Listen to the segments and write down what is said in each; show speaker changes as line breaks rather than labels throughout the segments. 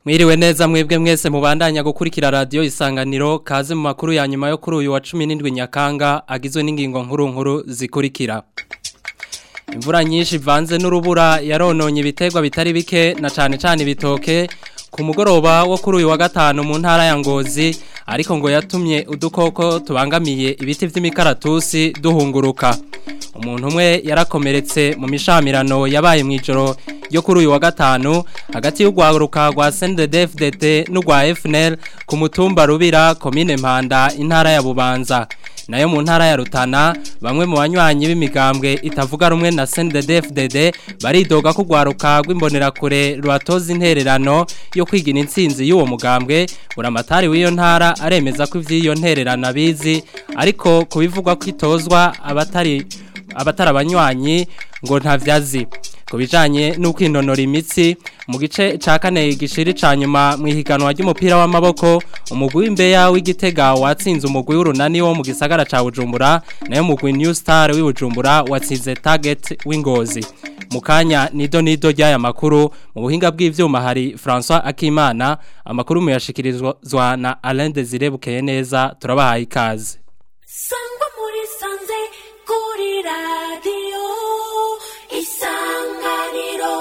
Mwiriwe neza mwebwe mwese mubandanya gukurikira radio isanganiro kaze mu makuru ya nyuma yo kuri uyu wa 17 Nyakanga agizwe n'ingingo nkuru nkuru zikurikira. Imvura nyinshi ivanze n'urubura yarononye ibitegwa bitari bike na cane cane ibitoke ku mugoroba wo kuri uyu wa gatanu mu ntara ya Ngozi ariko ngo yatumye udukoko tubangamiye ibiti vy'imikaratusi duhunguruka. Umuntu umwe yarakomeretse mu mishamirano yabaye mu ijoro yo kuri uyu wa gatanu hagati y'urwaruka rwa CNDD-FDD n'urwa FNL ku mutumba Rubira komine Mpanda intara ya Bubanza nayo mu ntara ya Rutana bamwe mu banywanyi b'imigambwe itavuga rumwe na CNDD-FDD baridoga ko rwaruka rw'imbonerakure rwatoza intererano yo kwigina intsinzi y'uwo mugambwe buramatari w'iyo ntara aremeza ko ivy'iyo ntererano abizi ariko kubivugwa ko itozwa abatari abatari abanywanyi ngo ntavyazi ku bijanye n'ukwinonora imitsi mu gice ca kane gishiri ca nyuma mu ihiganwa ry'umupira w'amaboko umugwi w'imbeya w'igitega watsinze umugwi w'urunani wo mu gisagara ca Bujumbura nayo mugwi New Star w'Ibujumbura watsinze Target w'Ingozi mu kanya nido nido ry'aya makuru mu buhinga bw'ivyuma hari François Akimana amakuru muyashikirizwa na Alain Desire Bukeye neza turabahaye ikaze
Sangwa muri sanze kuri radio isanganiro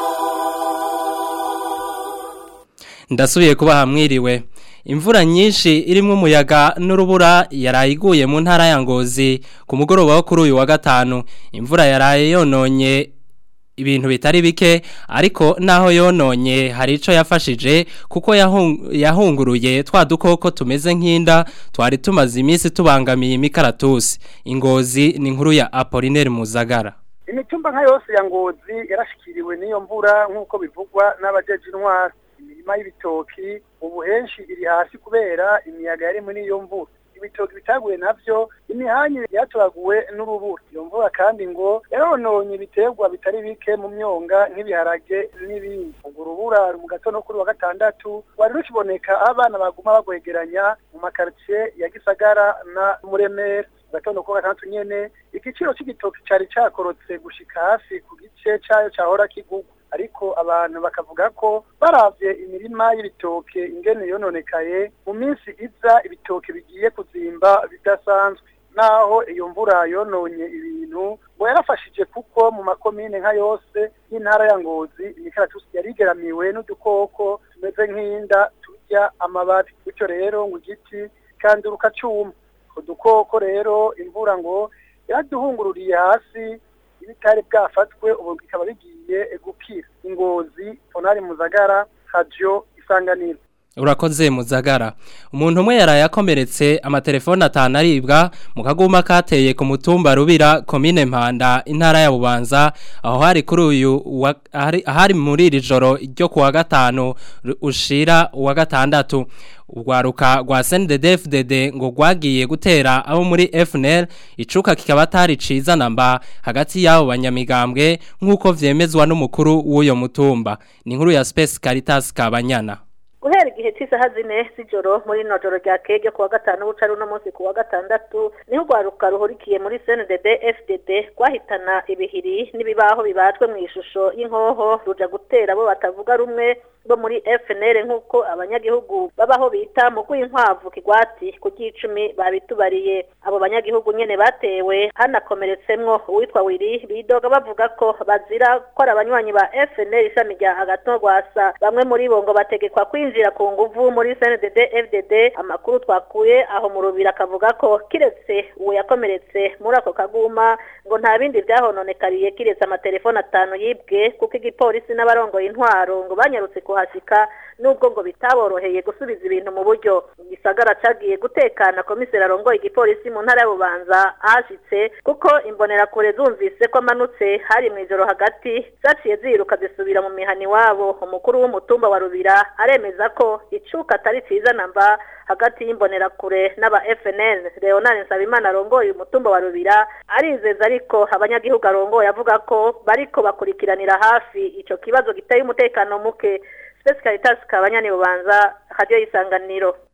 Ndasubiye kuba hamwiriwe imvura nyinshi irimwo umuyaga n'urubura yarayiguye mu ntara ya Ngozi ku mugoroba wo kuri uyu wa gatanu imvura yaraye yononye ibintu bitari bike ariko naho yononye hari ico yafashije kuko yahunguruye twa dukoko tumeze nk'inda twari tumaze iminsi tubangamiye imikaratusi ingozi ni inkuru ya Apollinaire Muzagara
imitumba nka yose ya ngozi yarashikiriwe n'iyo mvura nk'uko bivugwa n'abajeje intwara imirima y'ibitoki ubu henshi iri hasi kubera imiyaga yari muri iyo mvura ibitoki bitaguye navyo imihanyi yaturaguwe n'urubura iyo mvura kandi ngo yarononye ibiterwa bitari bike mu myonga nk'ibiharage n'ibindi ubwo urubura mu gatondo kuri wa gatandatu wari rukiboneka aho abana baguma bagwegeranya mu makaritsiye ya gisagara na muremera gatondo ko gatandatu nyene igiciro c'igitoki cari cakorotse gushika hafi ku gice cayo cahora kigugwa ariko abantu bakavuga ko baravye imirima y'ibitoke ingene yononekaye mu minsi iza ibitoke bigiye kuzimba bidasanzwe naho iyo mvura yononye ibintu ngo yarafashije kuko mu makomine nka yose y'intara ya Ngozi imikaratusi yarigeramiwe n'udukoko tumeze nk'inda turya amababi bityo rero ngo igiti kanduruka cuma udukoko rero imvura ngo yaraduhungururiye hasi ibitari bwafatwe ubu bikaba bigiye gukira ingozi tonari muzagara radio isanganiro
urakoze muzagara umuntu umwe yaraye akomeretse amatelefone atanu aribwa mu kaguma kateye ku mutumba rubira komine mpanda intara ya bubanza aho hari kuri uyu ahari muri iri joro ryo kuwa gatanu ushira uwa gatandatu urwaruka rwa CNDD-FDD ngo rwagiye gutera abo muri FNL icuka kikaba atari ciza namba hagati y'abo banyamigambwe nk'uko vyemezwa n'umukuru w'uyo mutumba ni inkuru ya Space Caritas Kabanyana
guhera igihe cy'isaha zine z'ijoro muri ino joro rya kege kuwa gatanu bucari uno munsi kuwa gatandatu niho urwaruka ruhurikiye muri CNDD FDD rwahitana ibihiri n'ibibaho bibajwe mu ishusho y'inkoho ruja gutera abo batavuga rumwe bo muri FNL nk'uko abanyagihugu babaho bita mu rw'inkwavu kigwati ku cyicumi babitubariye abo banyagihugu nyene batewe hanakomeretsemwo uwitwa Wiri bidoga bavuga ko bazira ko ari abanywanyi ba FNL ishami rya Agaton Rwasa bamwe muri bo ngo bategekwa kwinjira ku nguvu muri CNDD FDD amakuru twakuye aho mu rubira akavuga ko kiretse uwo yakomeretse muri ako kaguma ngo nta bindi byahononekariye kiretse amatelefone atanu yibwe kuko igipolisi n'abarongoye intwaro ngo banyarutse kuhashika nubwo ngo bitaboroheye gusubiza ibintu mu buryo gisagara cagiye gutekana komiseri arongoye igipolisi mu ntara y'ububanza ahashitse kuko imbonerakure zumvise ko amanutse hari mu ijoro hagati zaciye ziruka zisubira mu mihani wabo umukuru w'umutumba wa rubira aremeza ko icuka atari ciza namba hagati y'imbonerakure n'aba FNL Leonard Nsabimana arongoye umutumba wa rubira arizeza ariko abanyagihugu arongoye avuga ko bariko bakurikiranira hafi ico kibazo giteye umutekano muke Space Caritas kabanyani bubanza radio isanganiro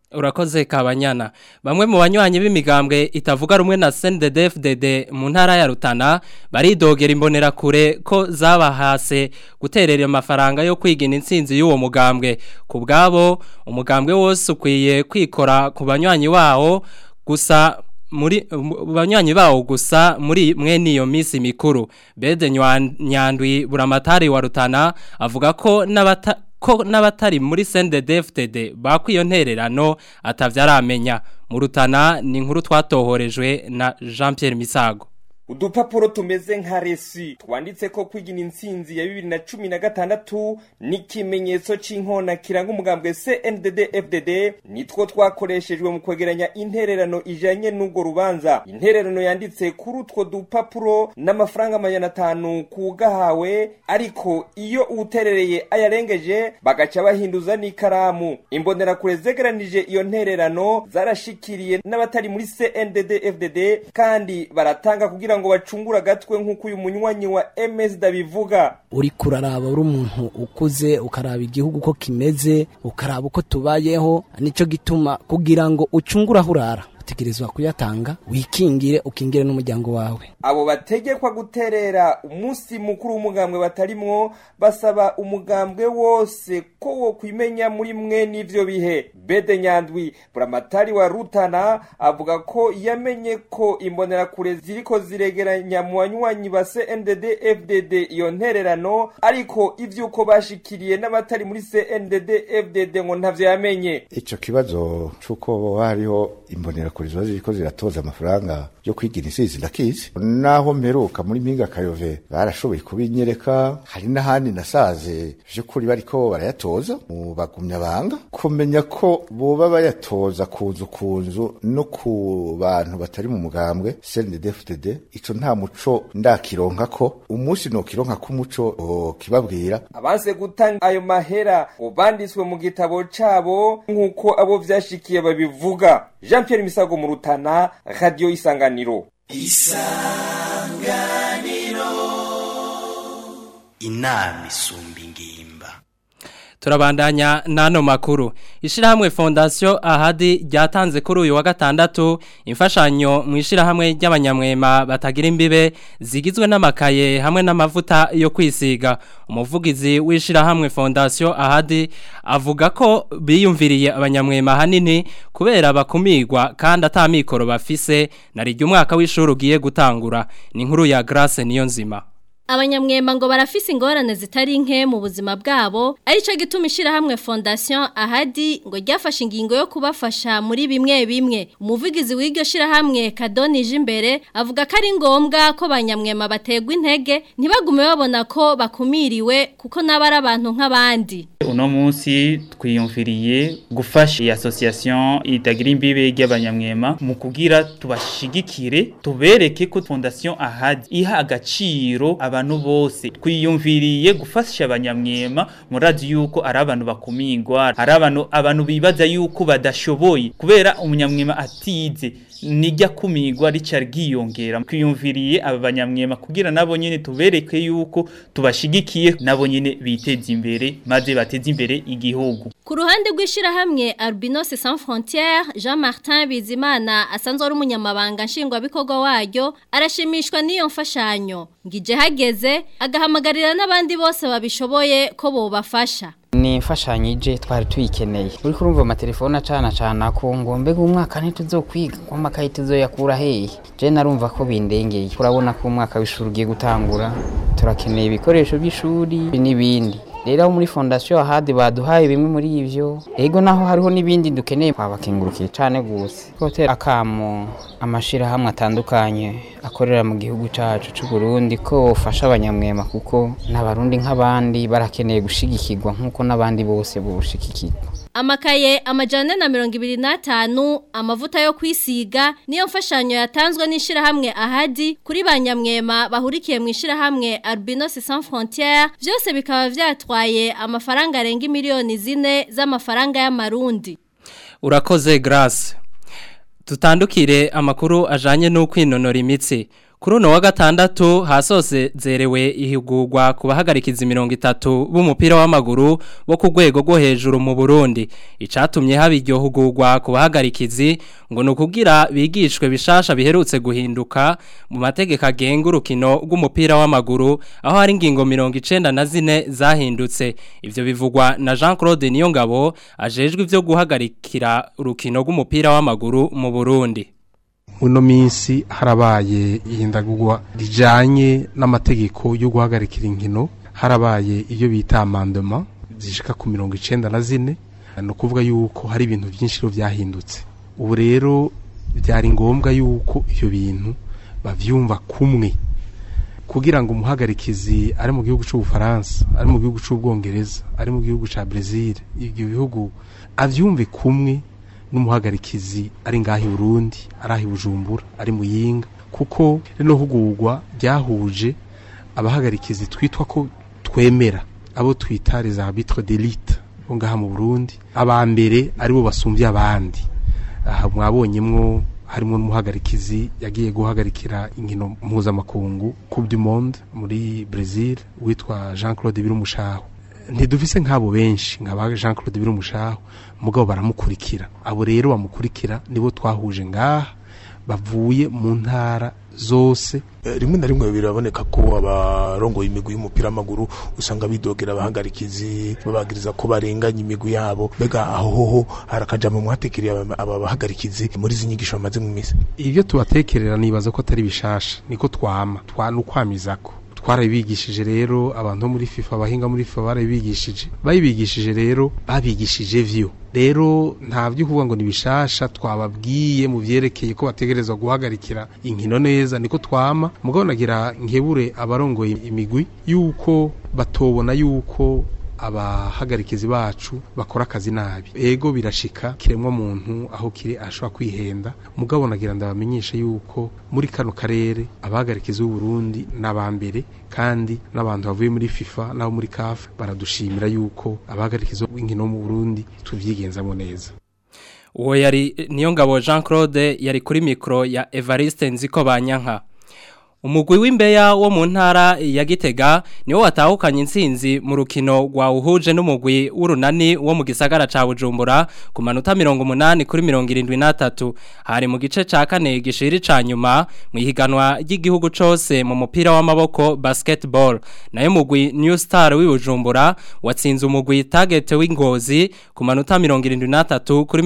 Urakoze kabanyana. Bamwe mu banywanyi b'imigambwe itavuga rumwe na CNDD-FDD mu ntara ya Rutana baridogera imbonera kure ko zabahase guterera amafaranga yo kwigina intsinzi y'uwo mugambwe. Ku bwabo umugambwe wose ukwiye kwikora ku banywanyi wawo gusa muri banywanyi bawo gusa muri mwene iyo minsi mikuru. Bede Nyandwi Buramatari wa Rutana avuga ko n'abata ko n'abatari muri CNDD-FDD bakwiyo ntererano atavyaramenya mu rutana ni inkuru twatohorejwe na Jean Pierre Misago
udupapuro tumeze nka resi twanditse ko kwigina intsinzi ya bibiri na cumi na gatandatu n'ikimenyetso cy'inkona kiranga umugambwe CNDD FDD nitwo twakoreshejwe mu kwegeranya intererano ijanye n'ubwo rubanza intererano yanditse kuri utwo dupapuro n'amafaranga amajana atanu kugahawe ariko iyo uwuterereye ayarengeje bagaca bahinduza n'ikaramu imbonerakure zegeranije iyo ntererano zarashikiriye n'abatari muri CNDD FDD kandi baratanga kugira ngo bacungure agatwe nk'uko uyu munywanyi wa MS dabivuga
uri kuraraba uri umuntu ukuze ukaraba igihugu uko kimeze ukaraba uko tubayeho nicyo gituma kugira ngo ucungure aho urara utegerezwa kuyatanga wikingire ukingire n'umuryango wawe
abo bategekwa guterera umunsi mukuru w'umugambwe batarimwo basaba umugambwe wose ko wo kwimenya muri mwe n'ivyo bihe bede nyandwi buramatari wa rutana avuga ko yamenye ko imbonerakure ziriko ziregeranya mu banywanyi ba CNDD FDD iyo ntererano ariko ivyuko bashikiriye n'abatari muri CNDD FDD ngo ntavyo yamenye
ico kibazo c'uko hariho imbonerakure ziba ziriko ziratoza amafaranga yo kwigira insizi ndakizi naho mperuka muri mpinga kayove barashoboye kubinyereka hari n'ahandi nasaze vy'ukuri bariko barayatoza mu bagumyabanga kumenya ko boba bayatoza kunzu kunzu no ku bantu batari mu mugambwe CNDD-FDD ico nta muco ndakironka ko umunsi nokironka ko umuco kibabwira
abanse gutanga ayo mahera ngo banditswe mu gitabo cabo nk'uko abo vyashikiye babivuga Jean Pierre Misago mu Rutana Radio Isanganiro
Isanganiro Inami sumbi ngimba
Turabandanya nano makuru. Ishirahamwe Fondation Ahadi ryatanze kuri uyu wa gatandatu imfashanyo mu ishirahamwe ry'abanyamwema batagira imbibe zigizwe n'amakaye hamwe n'amavuta yo kwisiga. Umuvugizi w'ishirahamwe Fondation Ahadi avuga ko biyumviriye abanyamwema hanini kubera bakumirwa kandi atamikoro bafise narijye umwaka w'ishuri ugiye gutangura. Ni inkuru ya Grace niyo nzima.
Abanyamwema ngo barafise ingorane zitari nke mu buzima bwabo arico gituma ishirahamwe Fondation Ahadi ngo ryafashe ingingo yo kubafasha muri bimwe bimwe umuvugizi w'iryo shirahamwe Kadonije imbere avuga ko ari ngombwa ko abanyamwema bategwa intege ntibagume babona ko bakumiriwe kuko nabari abantu nk'abandi
uno munsi twiyumviriye gufasha iyi association itagira imbibe y'abanyamwema mu kugira tubashigikire tubereke ko Fondation Ahadi iha agaciro aba abantu bose twiyumviriye gufasha abanyamwema murazi yuko ari abantu bakumingwa ari abantu abantu bibaza yuko badashoboye kubera umunyamwema atize nijya kumigwa rica ryiyongera twiyumviriye aba banyamwema kugira nabo nyene tubereke yuko tubashigikiye nabo nyene biteza imbere maze bateze imbere igihugu
ku ruhande rw'ishirahamwe Albinos Sans Frontières Jean Martin Bizimana asanzwe ari umunyamabanga nshingwabikorwa waryo arashimishwa n'iyo mfashanyo ngije hageze agahamagarira n'abandi bose babishoboye ko bobafasha
ni imfashanyo ije twari tuyikeneye uri kurumva amatelefone acana acana ko ngo mbega umwaka ntituzokwiga ngo amakaye tuzoyakura hehe je narumva ko bindengeye urabona ko umwaka w'ishuri ugiye gutangura turakeneye ibikoresho by'ishuri n'ibindi rero muri fondasiyo ahadi baduhaye bimwe muri ivyo ego naho hariho n'ibindi dukeneye twabakengurukiye cane gose gutera akamo amashirahamwe atandukanye akorera mu gihugu cacu c'u Burundi ko bofasha abanyamwema kuko n'abarundi nk'abandi barakeneye gushigikirwa nk'uko n'abandi bose boshigikirwa
amakaye amajana na mirongo ibiri n'atanu amavuta yo kwisiga niyo mfashanyo yatanzwe n'ishirahamwe ahadi kuri ba nyamwema bahurikiye mu ishirahamwe Albinos Sans Frontières byose bikaba vyatwaye amafaranga arenga miliyoni zine z'amafaranga y'amarundi
urakoze Grace tutandukire amakuru ajanye no kwinonora imitsi Kuri uno wa gatandatu hasose zerewe ihigurwa ku bahagarikiza mirongo itatu b'umupira w'amaguru bo ku rwego rwo hejuru mu Burundi icatumye haba iryo hugurwa ku bahagarikizi ngo ni ukugira bigishwe bishasha biherutse guhinduka mu mategeko agenga urukino rw'umupira w'amaguru aho hari ingingo mirongo icenda na zine zahindutse ivyo bivugwa na Jean Claude Niyongabo ajejwe ivyo guhagarikira urukino rw'umupira w'amaguru mu Burundi
uno minsi harabaye ihindagurwa rijanye n'amategeko yo guhagarikira inkino harabaye iyo bita amandema zishika ku mirongo icenda na zine ni ukuvuga yuko hari ibintu byinshi rero byahindutse ubu rero byari ngombwa yuko ibyo bintu bavyumva kumwe kugira ngo umuhagarikizi ari mu gihugu cy'ubufaransa ari mu gihugu cy'ubwongereza ari mu gihugu cya Brazil ibyo bihugu avyumve kumwe n'umuhagarikizi ari ngaho i Burundi ari aho i Bujumbura ari mu yinga kuko rino hugurwa ryahuje abahagarikizi twitwa ko twemera abo twita les arbitres d'élite bo ngaha mu Burundi aba mbere aribo basumvye abandi aha mwabonyemwo harimo n'umuhagarikizi yagiye guhagarikira inkino mpuzamakungu Coupe du Monde muri Brazil witwa Jean Claude Birumushaho ntidufise nk'abo benshi nk'aba Jean Claude Birumushaho mugabo baramukurikira abo rero bamukurikira nibo twahuje ngaha bavuye mu ntara zose
rimwe na rimwe biraboneka ko abarongoye imigwi y'umupira w'amaguru usanga bidogera abahagarikizi babagiriza ko barenganya imigwi yabo mbega aho hoho harakajambo mwatekeriye aba bahagarikizi muri izi nyigisho bamaze mu misi
ibyo tubatekerera nibaza ko atari bishasha niko twama twanukwamizako twarabigishije rero abantu bo muri FIFA abahinga muri FIFA barabigishije bayibigishije rero babigishije vyo rero nta byo kuvuga ngo nibishasha twababwiye mu vyerekeye ko bategerezwa guhagarikira inkino neza niko twama mugabo nagira nkebure abarongoye imigwi yuko batobona yuko abahagarikizi bacu bakora akazi nabi ego birashika kiremwa muntu aho kiri ashobora kwihenda mugabo nagira ndabamenyesha yuko muri kano karere abahagarikizi b'u Burundi n'abambere kandi n'abantu bavuye muri FIFA nabo muri CAF baradushimira yuko abahagarikizi b'inkino mu Burundi tuvyigenzamo neza
uwo yari niyo ngabo Jean Claude yari kuri mikro ya Evariste Nziko Banyanka umugwi w'imbeya wo mu ntara ya Gitega niwo watahukanye intsinzi mu rukino rwa uhuje n'umugwi w'urunani wo mu gisagara ca Bujumbura ku manota 180 kuri 73 hari mu gice ca kane gishiri ca nyuma mu ihiganwa ry'igihugu cose mu mupira w'amaboko basketball nayo mugwi New Star w'Ibujumbura watsinze umugwi Target w'Ingozi ku manota 73 kuri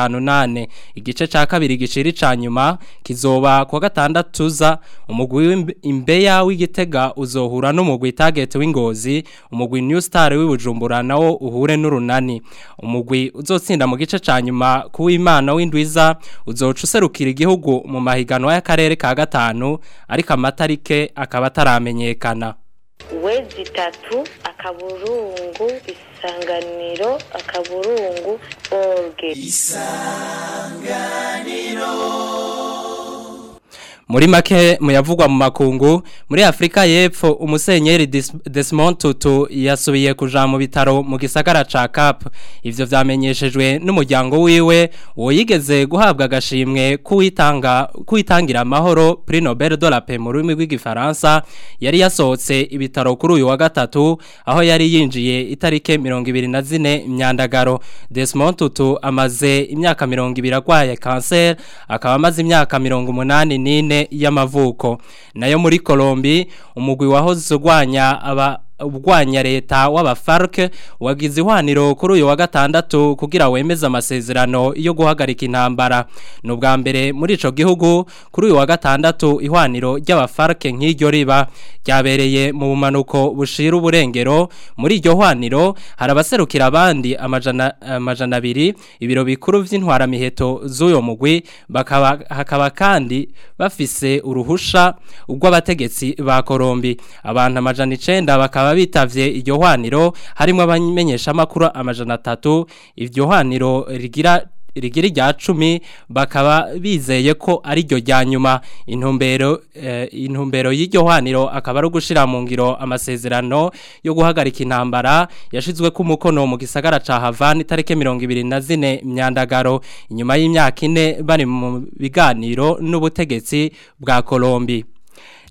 58 igice ca kabiri gishiri ca nyuma kizoba kwa gatandatu za umugwi imbeya w'igitega uzohura n'umugwi target w'ingozi umugwi new star w'ibujumbura nawo uhure n'urunani umugwi uzotsinda mu gice ca nyuma kuw'imana w'indwiza uzoca userukira igihugu mu mahiganwa y'akarere ka gatanu ariko amatarike akaba ataramenyekana
wezi itatu akaburungu isanganiro akaburungu orge
isanganiro
muri make muyavugwa mu makungu muri Afrika y'Epfo umusenyeri Desmond Tutu yasubiye kuja mu bitaro mu gisagara ca Cap ivyo vyamenyeshejwe n'umuryango wiwe wo yigeze guhabwa agashimwe kuwitanga kuwitangira amahoro Prix Nobel de la Paix mu rurimi rw'igifaransa yari yasohotse ibitaro kuri uyu wa gatatu aho yari yinjiye itarike 24 imyandagaro Desmond Tutu amaze imyaka 20 agwaye cancer akaba amaze imyaka 84 y'amavuko nayo muri Colombi umugwi wahoze urwanya aba ubwanya leta w'abafarke wagize ihwaniro kuri uyu wa gatandatu kugira wemeze amasezerano yo guhagarika intambara ni ubwa mbere muri ico gihugu kuri uyu wa gatandatu ihwaniro ry'abafarke nk'iryo riba ryabereye mu bumanuko bushira uburengero muri iryo hwaniro hari abaserukira abandi amajana amajana abiri ibiro bikuru vy'intwara miheto z'uyo mugwi bakaba hakaba kandi bafise uruhusha ubw'abategetsi ba Kolombi abantu amajana 9 bakaba bitavye iryo hwaniro harimo abamenyesha amakuru amajana 3 iryo hwaniro rigira rigira rya cumi bakaba bizeye ko ari ryo rya nyuma intumbero eh, intumbero y'iryo hwaniro akaba ari ugushira mu ngiro amasezerano yo guhagarika intambara yashizwe ku mukono mu gisagara ca Havana itareke 24 myandagaro inyuma y'imyaka ine bari mu biganiro n'ubutegetsi bwa Kolombi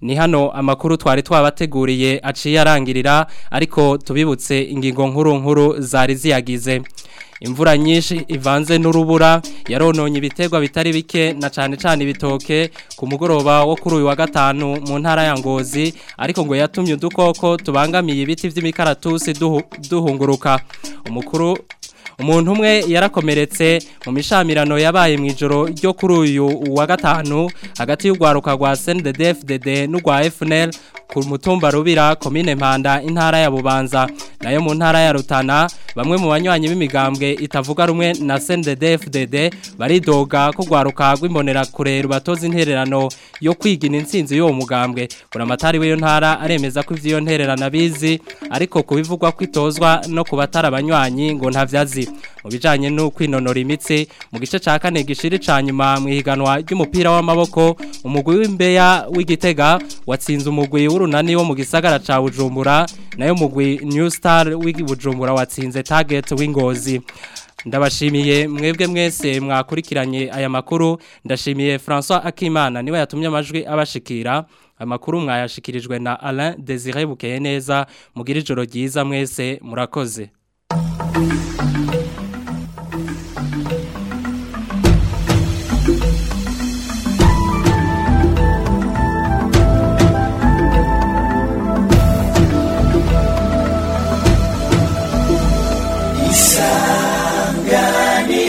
ni hano amakuru twari twabateguriye aciye arangirira ariko tubibutse ingingo nkuru nkuru zari ziyagize imvura nyinshi ivanze n'urubura yarononye ibiterwa bitari bike na cyane cyane ibitoke ku mugoroba wo kuri uyu wa gatanu mu ntara ya ngozi ariko ngo yatumye udukoko tubangamiye ibiti by'imikaratusi duhunguruka umukuru umuntu umwe yarakomeretse mu mishamirano yabaye mu ijoro ryo kuri uyu wa gatanu hagati y'urwaruka rwa CNDD-FDD n'urwa FNL ku mutumba rubira komine mpanda intara ya bubanza nayo mu ntara ya rutana bamwe mu banywanyi b'imigambwe itavuga rumwe na CNDD-FDD baridoga ko rwaruka rw'imbonera kure rubatoza intererano yo kwigina intsinzi y'uwo mugambwe buramatari w'iyo ntara aremeza ko ivy'iyo ntererano abizi ariko kubivugwa ko itozwa no ku batari abanywanyi ngo ntavyazi mu bijanye no kwinonora imitsi mu gice ca kane gishiri ca nyuma mu ihiganwa ry'umupira w'amaboko umugwi w'imbeya w'igitega watsinze umugwi w'urunani wo mu gisagara ca Bujumbura nayo mugwi New Star w'Ibujumbura watsinze Target w'Ingozi ndabashimiye mwebwe mwese mwakurikiranye aya makuru ndashimiye François Akimana niwe yatumye amajwi abashikira amakuru mwayashikirijwe na Alain Désiré Bukeye neza mugira ijoro ryiza mwese murakoze Thank you.